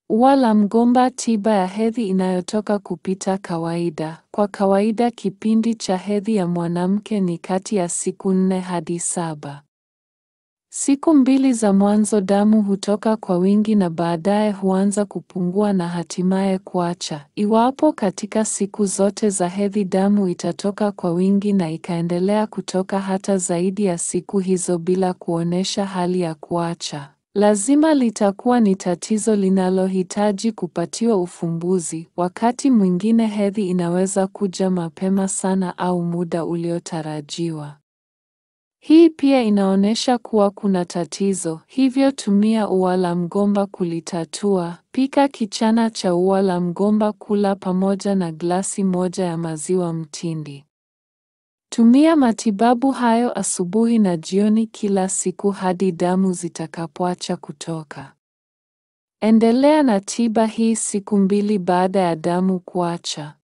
Ua la mgomba, tiba ya hedhi inayotoka kupita kawaida. Kwa kawaida kipindi cha hedhi ya mwanamke ni kati ya siku nne hadi saba. Siku mbili za mwanzo damu hutoka kwa wingi na baadaye huanza kupungua na hatimaye kuacha. Iwapo katika siku zote za hedhi damu itatoka kwa wingi na ikaendelea kutoka hata zaidi ya siku hizo bila kuonesha hali ya kuacha, lazima litakuwa ni tatizo linalohitaji kupatiwa ufumbuzi. Wakati mwingine hedhi inaweza kuja mapema sana au muda uliotarajiwa. Hii pia inaonyesha kuwa kuna tatizo, hivyo tumia ua la mgomba kulitatua. Pika kichana cha ua la mgomba kula pamoja na glasi moja ya maziwa mtindi. Tumia matibabu hayo asubuhi na jioni kila siku hadi damu zitakapoacha kutoka. Endelea na tiba hii siku mbili baada ya damu kuacha.